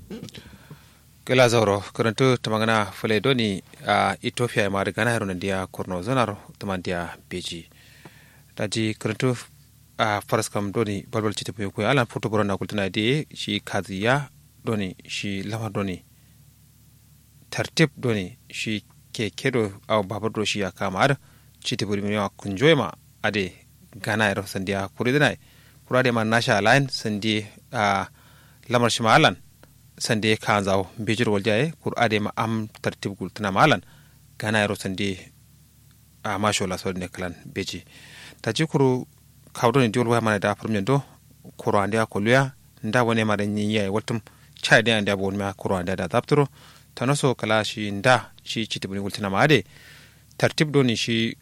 gela zauro karantu tamangana fule doni a ethiopia ma daga naharo dia kurno zanar tamandia beji daji karantu a faras kam doni balbal cita pe ko alan foto borona kultana de shi kaziya doni shi lamar doni tartib doni shi kekedo aw babar do shi ya kamar cita buri mi kunjoyma ade gana ero sandia kuridana kurade ma nasha line sandi a lamar shi ma alan sande kanzaw bijir wal jaye kur ade ma am tartib gul tana malan gana yaro sande a masho la so ne klan beji ta ji kuru kawdo ne diol wa mana da farmen do kuro ande ko luya nda wone ma da nyiya watum chai de ande bon ma kuro ande da zapturo tanoso kala shi nda shi chitibuni gul tana ma ade tartib do ni shi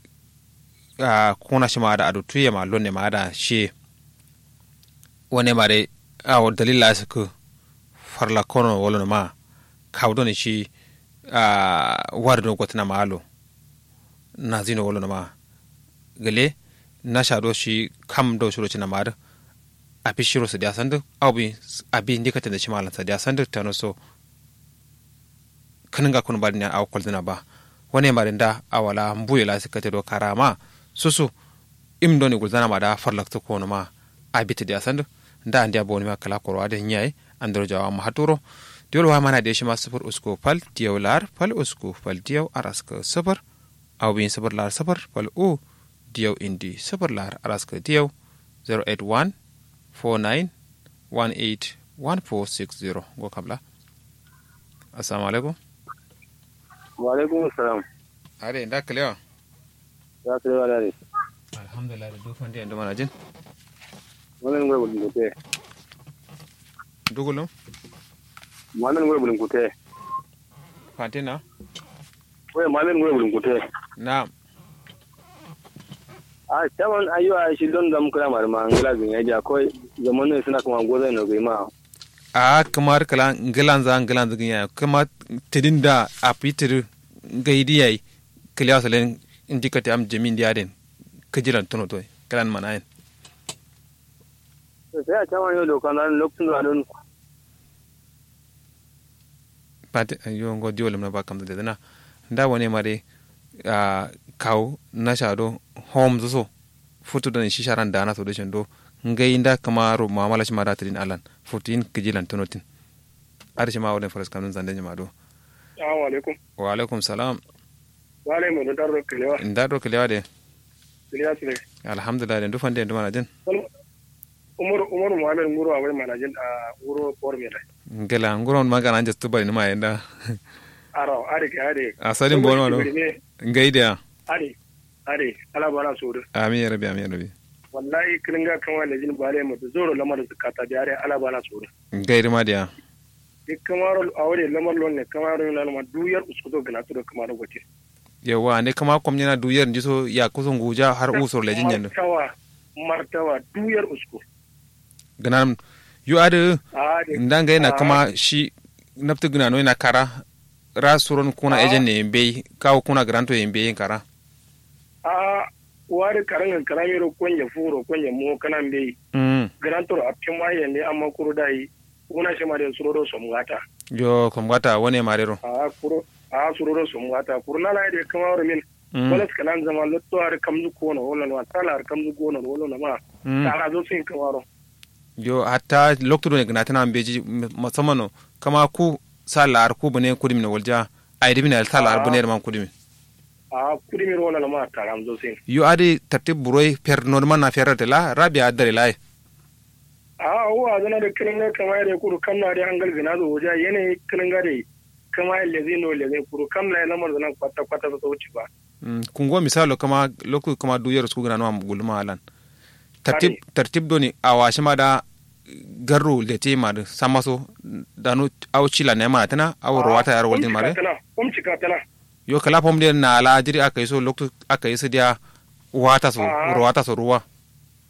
a kuna shi ma da adu tuye ma lonne ma da shi wone ma de a dalila su farla kono wolono ma kawdoni shi uh, wardo gotina maalo nazino wolono ma gele nasha do shi kam do shiro cina mar api shiro sa dia sandu abi abi ndikata da shi malan sa dia sandu tano so kaninga kun bari ne aw koldina ba wane mari nda awala mbuye la sikate do karama susu im doni gulzana ma da farlakto kono ma abita dia sandu nda andia boni ma kala korwa de nyai andro jawa ma haturo diol wa mana de shima sufur usko fal diyaw lar fal usko fal diyaw araska sufur aw bin sufur lar sufur fal u diyaw indi sufur lar araska diyaw 081 49 18 1460 go kabla assalamu alaikum wa alaikum assalam are nda kalewa ya kare wa dare alhamdulillah da dufan da yanda mana jin wannan gwe bulun kute dugulum wannan gwe bulun kute fantina wai mamin gwe bulun kute na a taban ayyuwa shi don da muka mar ma ngila bin ya ja koi zaman ne suna kuma goza ne ga ma a kamar kala ngilan za ngilan za ginya kama tidin da a fitir gaidi yayi kiliya salen indikati am jamin diaden kajilan tono toy kalan manayen sai a taban yau dokan nan lokacin da don pati yo ngo diolum na bakam da dana nda wone mare a kaw na shado home zo futu da shi sharan da na so da shendo ngai nda kamaro mamala shi mara tin alan futin kajilan tono tin arshi ma wone faras kanun zande ma do assalamu alaikum wa alaikum salam wa alaikum da darro kilewa nda do kiliya de kiliya sile alhamdulillah de dufan de nduma jin umaru umaru muhammad nguru a wai manajin a nguru por me dai ngela nguron magana anje tubari numa yenda aro are ke are asalin bono no ngai da are are ala bana so amin ya rabbi amin ya rabbi wallahi kiringa kan wala jin bare mu da zoro lamar zakata da are ala bana so ngai ma da di kamaro awre lamar lon ne kamaro na ma duyar uskuto gana to kamaro gote yawa ne kama kwamni na duyar jiso ya kusan guja har usur lejin yanda martawa martawa duyar usko ganan yu ade ndanga yana kama shi nafti gina no yana kara ra suron kuna ejen ne be kawo kuna granto yin be kara a wari karan karami ro konje furo konje mo kanan be mm granto a pima yende amma kuro dai kuna shi ma da suroro somgata yo komgata wone marero a kuro a suroro somgata kuro na lai de kama ro min wala kanan zama lotto har kamzu ko no wala no tala har kamzu ko no wala ma ta zo sin kamaro yo hatta lokto ne gna tana beji musamman no kama ku salar ku bune kudim ne walja ay dibina al salar bune man kudim a kudim ro wala ma ta ram zo sin yo adi tartib buroy per normal na ferrate la rabia dare lai a wa zana da kirin ga kama da kuru kam na da hangal zina zo waje yana kirin ga da kama ya lezi no lezi kuru kam na lamar zana kwata kwata ta wuce ba kungo misalo kama loku kama duyar su gna no am gulma alan tartib tartib doni awashi ma da garru le te ma sama so da no aw chila ne ma tana aw rawata yar waldin mare kom cika tana yo kala pom de na la jiri aka yi so loktu aka yi su dia wata so rawata so ruwa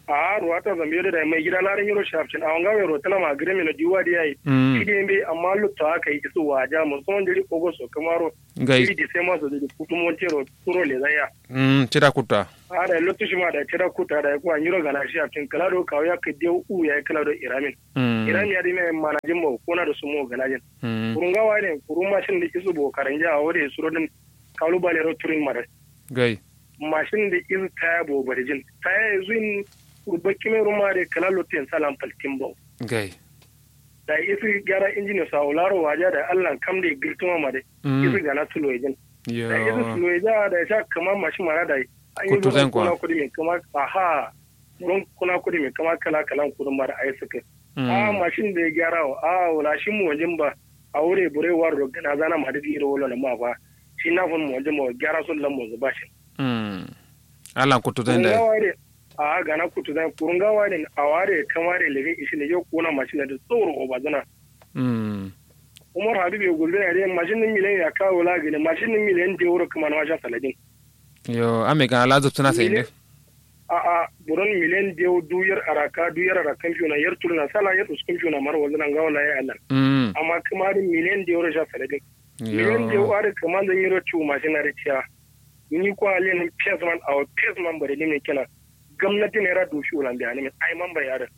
a ruwa ta zambe da mai gida larin yaro shafcin a wanga mai rotana ma gire na diwa da yayi mm shi dai amma lutta aka yi isu waja musamman diri kogo so kamaro gai iri da sai masu da kutumon tero turo le zaya mm cira kutta a da lottu shi ma da tira kuta da kuwa yiro gana shi shafcin kala do kawo ya ka dew u ya kala do iramin mm iramin ya dai mai manajin mo kona da su mo ganajin mm kurun gawa ne kurun mashin da isu bo karanja a wode suro din kalu bale ro turin mara gai mashin da isu taya bo barjin taya zuin urbaki mai ruma da kala lotin salam faltin bo gai da isi gyara injini sa ularo waje da Allah kam da girtuma ma da mm isi gana suloyejin yo da isi suloyeja da ya sha kama mashin mara da an yi Kutu zuwa zan kuwa. kuna kudi mai kama aha wurin kuna kudi mai kama kala kalan kudin mara a yi suka a mm mashin da ya gyara wa a wula shi mu wajen ba a wure bure war da gana zana ma da iri wala na ma ba shi na fun mu wajen ba gyara sun lamu zuba shi mm Allah kutu zan da kurungawa ne a gana kutu zan kurungawa ne a ware kamare lege ishi ne yau kona mashin da tsoro obazana mm umar habib ya gulbe ya dai mashin din miliyan ya kawo lagani mashin din miliyan da euro kuma na wajen saladin yo ame gana la zubtuna sai ne a a buron miliyan da euro duyar araka duyar arakan fiyo na yar turna sala yar uskun fiyo na mara wanzu nan gawa laye allah mm amma kuma din miliyan da euro sha saladin miliyan da yo euro are kuma zan yi rotu mashin na rikiya ni ko alin pesman a pesman bare ne kina gwamnati ne ra doshi ulan da ne ai man bayarin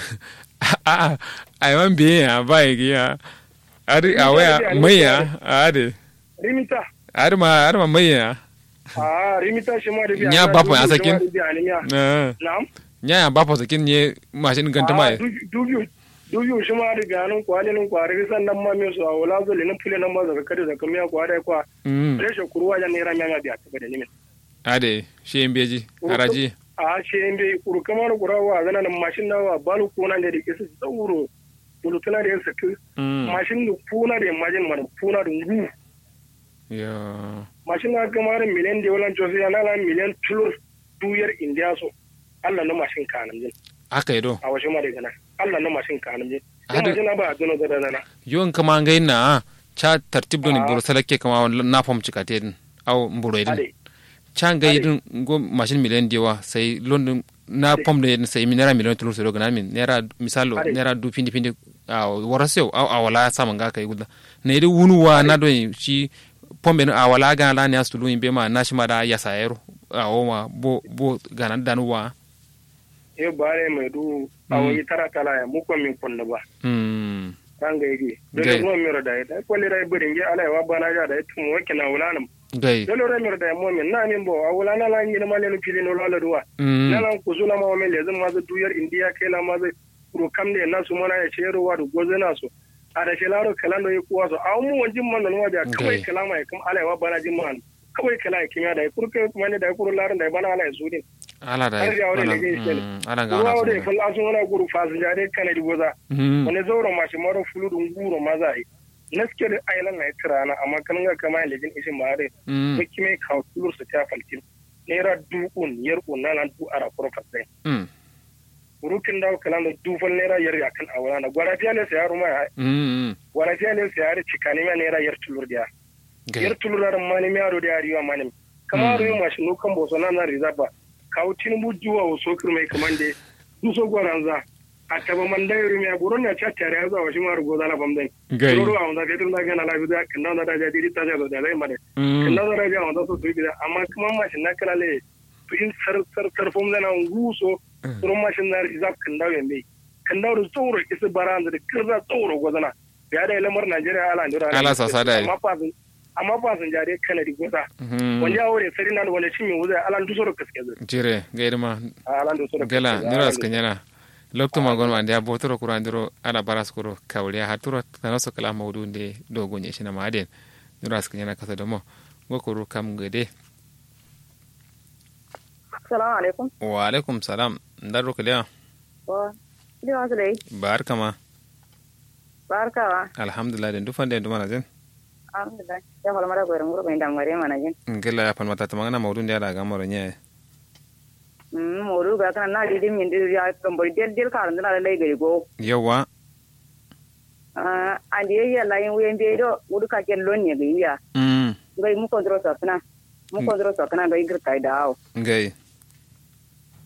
a a man biye ya ba ya ari a waya maiya ari rimita ari ma ari ma maiya a rimita shi ma da biya Nya bapo ya sakin? na'am na nya ya ba fa sakin ne mashin ganta mai dubiyu dubiyu shi ma da ganin kwalinin kwari sannan ma me su a wala zo linin fule nan ma zaka kada zaka miya kwari kwa mm reshe kuruwa ya nera miya biya ta da nimin ade shi en beji haraji a shi in bai kuru kamar kurawa zana nan mashin nawa balu kuna da dake su tsauro bulutuna da yasa ku mm mashin da kuna da majin mana kuna da ngu yo mashin na kamar miliyan da wala josi ya nala miliyan tulur duyar indiya so Allah na mashin kanan jin haka ido a washe ma da gana Allah na mashin kanan jin Hada- mashin na ba a dano da dana yon kama ngai na cha tartib doni Ah. buru salake kama na fam cikate din au mburo idin ade cha ngai Ade. din go machine miliyan dewa sai london na Ade. pom de sai mi naira miliyan tulur sai gana min naira misalo Ade. naira du pindi pindi a warasyo au awala sama nga kai guda na idi wunuwa na do shi pombe no awala gana la ne astulu imbe ma na shi ma da yasa yero a ma bo bo gana danuwa e bare mai du a Mm. wani tara tala ya muko min kunna ba mm kan ga yi Gai. dole kuma miro da ita ko le dai burin ge ala wa bana ja da ita mu wake na wulanam gai dole re miro da mo min na min bo a wulana la ni ma le fili no la duwa mm na lan ku zuna ma min le zan ma zu duyar indiya kai la ma zu ro kam ne na su mana ya cero wa du goze na su a da shi laro kalando yi kuwa so a mu wanjin man no waja kawai Gai. kalama ya kuma ala wa bana jin man kawai kala ya kimya da ya kurke kuma ne da ya kuru larin da ya bana ala ya su din ala da Har ga wani ala ne zai shi ne. mm, ala ga ruwa ala wadda so ya falla sun wani guru fasin jare kana di goza mm wani zauro mashi maro fuludun guro maza yi naske da ailan na ita rana amma kan ga kama ya lejin ishin ma dai mm ko kime ka tulur su ta falkin naira du'un yar unna nan du ara profit dai mm rukin dawo kalan da dufan naira yar ya kan awala na gwara fiya ne sayar ma ya mm gwara fiya ne sayar cikani ma naira yar tulur dia gai yar tulur da mani mi aro da riwa mani kama ro yi mashi no kan boso na na rizaba kawo tinubu juwa wo sokir mai kamande duso gwaranza a taba man dai rumi a gurin ya cha tare ya zawa shi ma rugo zala bamdai gai Roro a wanda kai tun da gana lafi da kan da da jadi ta da da dai mare mm kan da da ja wanda so su bi da amma kuma mashin na kala le to in sar sar sar fom da nan guso ron mashin na za kan da yambe kan da ru tsoro isa baran da kirza tsoro gozana ya da lamar Najeriya ala ndura Ala sasa da yi. amma fasin amma fasin jare kana di goza mm wanda ya wore sari nan wanda shi mi wuza ala ndu soro kaske zai jire gaidama ala ndu soro gala niras kanyana lokto magon ma ndia botoro kurandiro ala baras kuro kawliya haturo tanoso kala mawdu nde dogo nye shina maden niras kanyana kasa domo gokuru kam gede Assalamu alaikum. wa alaikum salam ndaro kaliya Wa, ndi wasu dai, barka ma barkawa. alhamdulillah den dufan den dumana jen Alhamdulillah. Ya fala mara gwarin gurbe inda mare mana jin. ngela ya palmata tamangana mawdu ndia da gamoro nye Mm, moru ga kana na di dim yindi ya kambo del del karan na lai gari go. yawa Ah, andi ya la yin wen be do udu ka ken lon ne ga ya. mm Ngai mu kontro sa kana. Mu kontro sa kana ngai gir kai dawo. ngai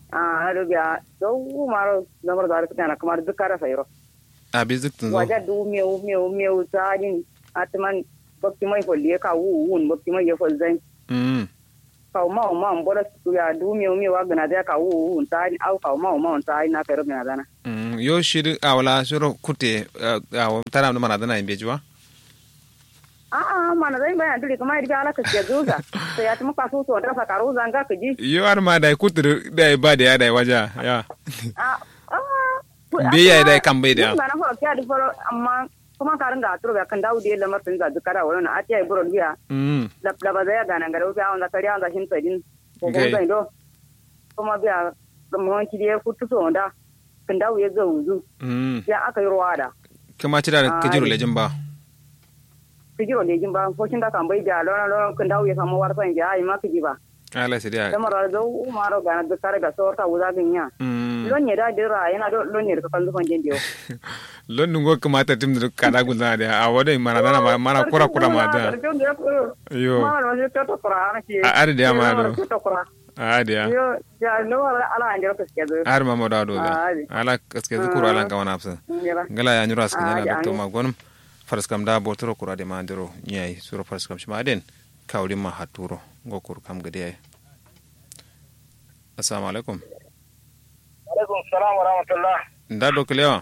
a hado biya do maro lamar da ta na kamar dukara sayro a bi zuktun zo waja du meu meu meu sajin atman bakti mai folle ka wu wun bakti mai fol zan mm ka ma ma mbora su ya du meu meu wa gana da ka wu wun ta au ka ma ma ta na karo gana dana mm yo shiri awala shiro kute a tara no mana dana imbe jiwa a a mana zai bayan duri kuma irbi ala ka ke zuza sai ya tuma kasu to da sakaru zanga ka ji yo ar ma dai kutur dai ba da ya dai waja ya a a be ya dai kan bai da ba na fara kya di fara amma kuma karin ga turo ga kan dawo da lamar sun ga dukara wannan a tiya buro biya mm da da ba zai ga nan ga ruwa wanda kariya wanda shin tsadin ko ko Okay. zai do kuma biya mun ki da futu so da kan dawo ya zo wuzu mm ya aka yi ruwa da kuma tira da kajiro Ai. lejin ba kijiro ne jin ba ko shin da kan bai da lona lona kan dawo ya samu warsan ya ai ma kiji ba ala sai da da mara da umaro ga na dukara ga sorta wuza ginya mm lon ne da dira yana do lon ne ka kan zufan jin dio london go kamata tim da kada gulna da a wadai mana dana ma mana kura kura ma da yo ma no je to kura na ki A- ari da ma do. to kura a da yo ya no ala an jira ka ske do har ma da do da Ari. ala kaske zukuru ala kan wana afsa ngala ya nyura askan Ah, yana ja, doctor ani. magonum farskam da botoro kura de mandiro nyai suro farskam shima den kawli ma haturo ngokur kam gade ay assalamu alaikum alaikum salam wa rahmatullah nda do klewa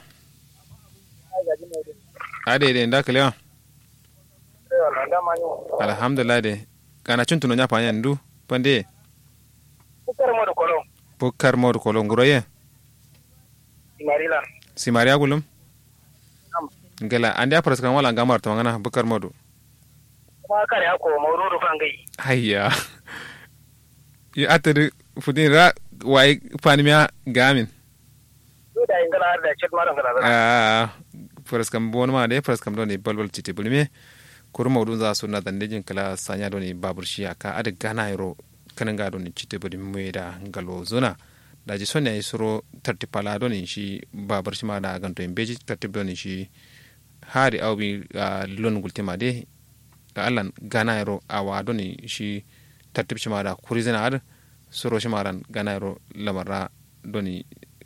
ade de nda klewa da manyo alhamdulillah de kana chuntuno nya panya ndu pande kukar mo da kolon bukar mod kolo nguroye marila simaria gulum Am. ngala ande farskam wala ngamar to ngana bukar modu kuma kare hako maurudu fangai hayya yi atari fudin ra waye fanimiya gamin do da ingala har da chet maran gala da a faraskam bon ma de faraskam doni balbal titi bulme kur mawdun za su na dandejin kala sanya doni babur shi aka ada gana yaro kanan ga doni titi budi mai da galo zona da ji sonya yi suro tarti pala doni shi babur shi ma da ganto in beji tarti doni shi hari aubi lon gultima de allan gana yaro awa doni shi tartib shi ma da kuri zina ad suro shi ma ran gana yaro lamarra doni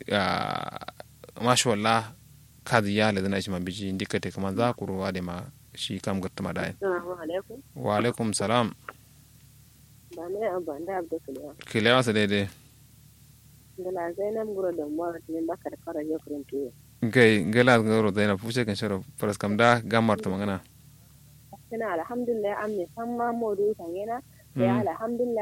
masha wallah kazi ya lazina shi man biji indika te kaman za ku ruwa da ma shi kam gatta ma da Assalamu alaikum. wa alaikum salam Ba ne a banda abda kulewa. kilewa sa daidai Gala Zainab gura da mwa ne baka da kara ya kurin tuyo. gai gala garo da yana fuce kan sharo faras kam da gamar ta magana Kina alhamdulillah an me san ma modu kan yana. Ya alhamdulillah